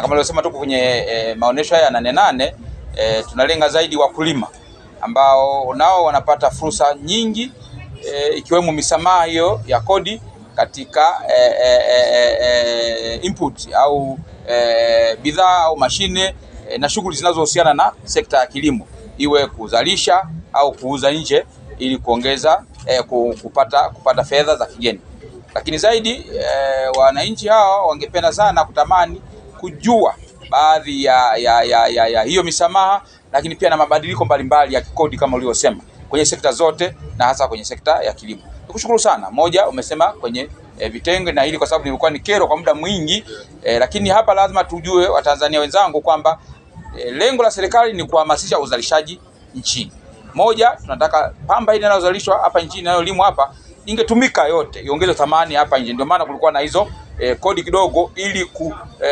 kama nilivyosema, tuko kwenye e, maonesho haya nane nane e, tunalenga zaidi wakulima ambao nao wanapata fursa nyingi e, ikiwemo misamaha hiyo ya kodi katika e, e, e, e, input au e, bidhaa au mashine e, na shughuli zinazohusiana na sekta ya kilimo, iwe kuzalisha au kuuza nje ili kuongeza e, kupata kupata fedha za kigeni. Lakini zaidi e, wananchi hawa wangependa sana kutamani kujua baadhi ya, ya, ya, ya, ya hiyo misamaha, lakini pia na mabadiliko mbalimbali ya kikodi kama ulivyosema kwenye sekta zote na hasa kwenye sekta ya kilimo. Nikushukuru sana. Moja, umesema kwenye e, vitenge na hili kwa sababu nilikuwa ni kero kwa muda mwingi e, lakini hapa lazima tujue Watanzania wenzangu kwamba e, lengo la serikali ni kuhamasisha uzalishaji nchini. Moja, tunataka pamba hii inayozalishwa hapa nchini inayolimwa hapa ingetumika yote, iongeze thamani hapa nje. Ndio maana kulikuwa na hizo e, kodi kidogo ili ku, e,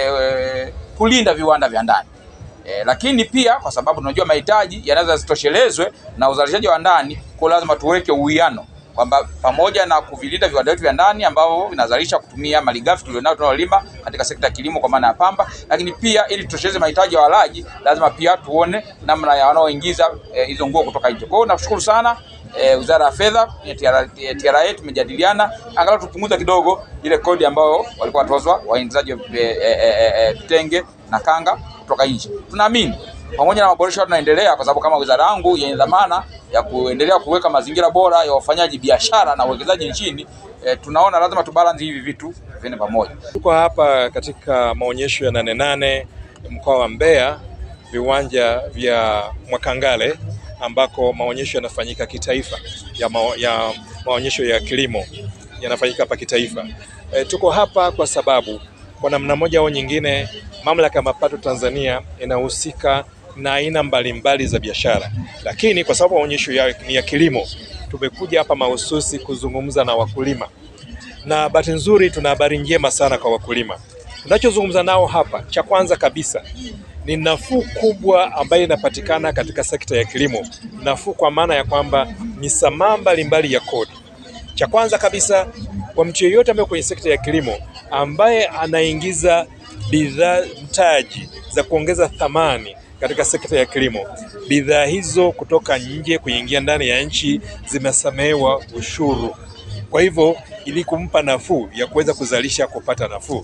e, kulinda viwanda vya ndani. E, lakini pia kwa sababu tunajua mahitaji yanaweza zitoshelezwe na uzalishaji wa ndani, kwa lazima tuweke uwiano kwamba pamoja na kuvilinda viwanda vyetu vya ndani ambavyo vinazalisha kutumia malighafi tulionayo tunayolima katika sekta ya kilimo kwa maana ya pamba, lakini pia ili tutosheleze mahitaji ya walaji, lazima pia tuone namna ya wanaoingiza hizo e, nguo kutoka nje. Kwa hiyo nakushukuru sana e, Wizara ya Fedha TRA, tumejadiliana angalau tupunguza kidogo ile kodi ambayo walikuwa watozwa waingizaji vitenge e, e, e, na kanga kutoka nje. Tunaamini pamoja na maboresho tunaendelea, kwa sababu kama wizara yangu yenye dhamana ya kuendelea kuweka mazingira bora ya wafanyaji biashara na uwekezaji nchini e, tunaona lazima tubalance hivi vitu viende pamoja. Tuko hapa katika maonyesho ya nane nane mkoa wa Mbeya, viwanja vya Mwakangale ambako maonyesho yanafanyika kitaifa ya, ma ya maonyesho ya kilimo yanafanyika hapa kitaifa. E, tuko hapa kwa sababu kwa namna moja au nyingine Mamlaka ya Mapato Tanzania inahusika na aina mbalimbali za biashara, lakini kwa sababu maonyesho ya, ni ya kilimo, tumekuja hapa mahususi kuzungumza na wakulima, na bahati nzuri tuna habari njema sana kwa wakulima. Tunachozungumza nao hapa, cha kwanza kabisa ni nafuu kubwa ambayo inapatikana katika sekta ya kilimo. Nafuu kwa maana ya kwamba misamaha mbalimbali ya kodi. Cha kwanza kabisa, kwa mtu yeyote ambaye kwenye sekta ya kilimo ambaye anaingiza bidhaa mtaji za kuongeza thamani katika sekta ya kilimo, bidhaa hizo kutoka nje kuingia ndani ya nchi zimesamehewa ushuru. Kwa hivyo, ili kumpa nafuu ya kuweza kuzalisha, kupata nafuu.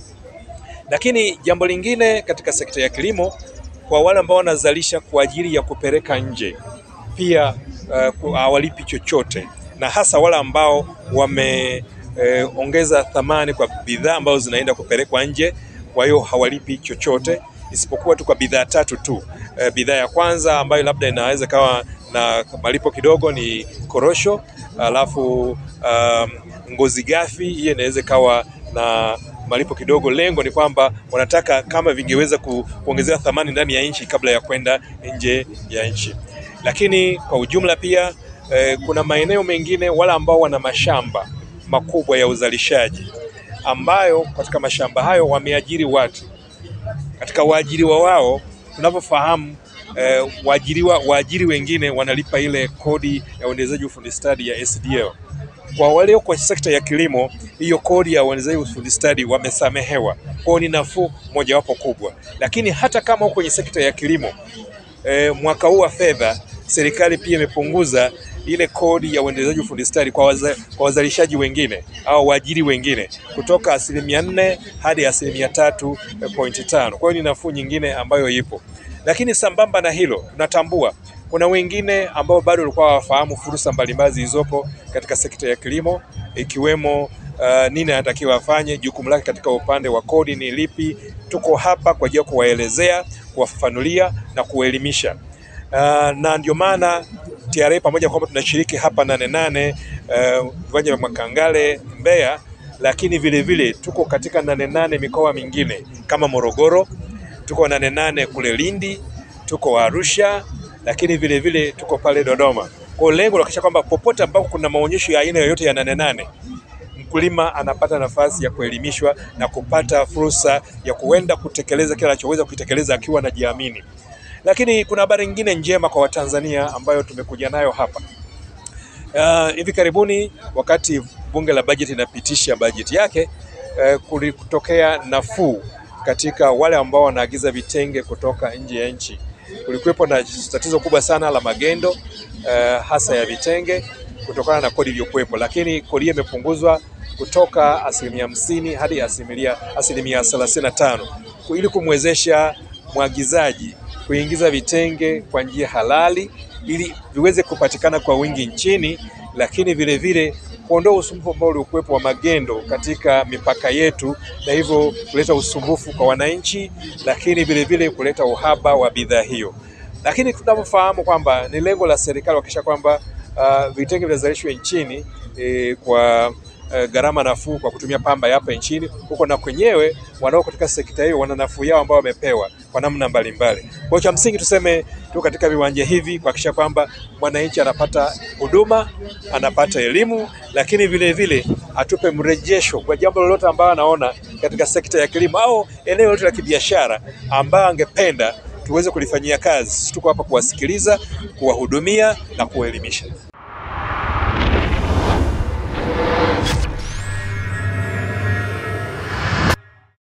Lakini jambo lingine katika sekta ya kilimo, kwa wale ambao wanazalisha kwa ajili ya kupeleka nje, pia uh, hawalipi chochote, na hasa wale ambao wameongeza eh, thamani kwa bidhaa ambazo zinaenda kupelekwa nje, kwa hiyo hawalipi chochote isipokuwa tu kwa bidhaa tatu tu. E, bidhaa ya kwanza ambayo labda inaweza kawa na malipo kidogo ni korosho, alafu um, ngozi ghafi, hiyo inaweza kawa na malipo kidogo. Lengo ni kwamba wanataka kama vingeweza ku, kuongezea thamani ndani ya nchi kabla ya kwenda nje ya nchi. Lakini kwa ujumla pia e, kuna maeneo mengine wala ambao wana mashamba makubwa ya uzalishaji ambayo katika mashamba hayo wameajiri watu katika waajiriwa wao tunavyofahamu, eh, waajiriwa waajiri wengine wanalipa ile kodi ya uendelezaji ufundi stadi ya SDL. Kwa wale kwa sekta ya kilimo, hiyo kodi ya uendelezaji ufundi stadi wamesamehewa, kwao ni nafuu mojawapo kubwa. Lakini hata kama kwenye sekta ya kilimo eh, mwaka huu wa fedha serikali pia imepunguza ile kodi ya uendelezaji ufundi stadi kwa, waza, kwa wazalishaji wengine au waajiri wengine kutoka asilimia nne hadi asilimia tatu pointi tano. Kwa hiyo ni nafuu nyingine ambayo ipo, lakini sambamba na hilo tunatambua kuna wengine ambao bado walikuwa hawafahamu fursa mbalimbali zilizopo katika sekta ya kilimo ikiwemo uh, nini anatakiwa afanye, jukumu lake katika upande wa kodi ni lipi. Tuko hapa kwa ajili ya kuwaelezea, kuwafafanulia na kuwaelimisha. Uh, na ndio maana TRA pamoja kwamba tunashiriki hapa nane nane viwanja uh, vya Mwakangale Mbeya, lakini vile vile tuko katika nane nane mikoa mingine kama Morogoro, tuko nane nane kule Lindi, tuko Arusha, lakini vile vile tuko pale Dodoma. Kwa lengo la kuhakikisha kwamba popote ambapo kuna maonyesho ya aina yoyote ya nane nane mkulima anapata nafasi ya kuelimishwa na kupata fursa ya kuenda kutekeleza kile anachoweza kutekeleza akiwa anajiamini. Lakini kuna habari nyingine njema kwa Watanzania ambayo tumekuja nayo hapa. Uh, hivi karibuni wakati bunge la bajeti inapitisha bajeti yake uh, kulitokea nafuu katika wale ambao wanaagiza vitenge kutoka nje ya nchi. Kulikuwepo na tatizo kubwa sana la magendo uh, hasa ya vitenge kutokana na kodi iliyokuwepo, lakini kodi hiyo imepunguzwa kutoka asilimia hamsini hadi asilimia asilimia thelathini na tano ili kumwezesha mwagizaji kuingiza vitenge kwa njia halali ili viweze kupatikana kwa wingi nchini, lakini vile vile kuondoa usumbufu ambao uliokuwepo wa magendo katika mipaka yetu, na hivyo kuleta usumbufu kwa wananchi, lakini vile vile kuleta uhaba wa bidhaa hiyo. Lakini tunavyofahamu kwamba ni lengo la serikali kuhakikisha kwamba uh, vitenge vinazalishwa nchini eh, kwa uh, gharama nafuu kwa kutumia pamba hapa nchini, huko na kwenyewe wanao katika sekta hiyo wana nafuu yao ambao wamepewa kwa namna mbalimbali. Kwa cha msingi tuseme tu katika viwanja hivi kuhakikisha kwamba mwananchi anapata huduma, anapata elimu, lakini vile vile atupe mrejesho kwa jambo lolote ambalo anaona katika sekta ya kilimo au eneo lote la kibiashara ambayo angependa tuweze kulifanyia kazi. Tuko hapa kuwasikiliza, kuwahudumia na kuwaelimisha.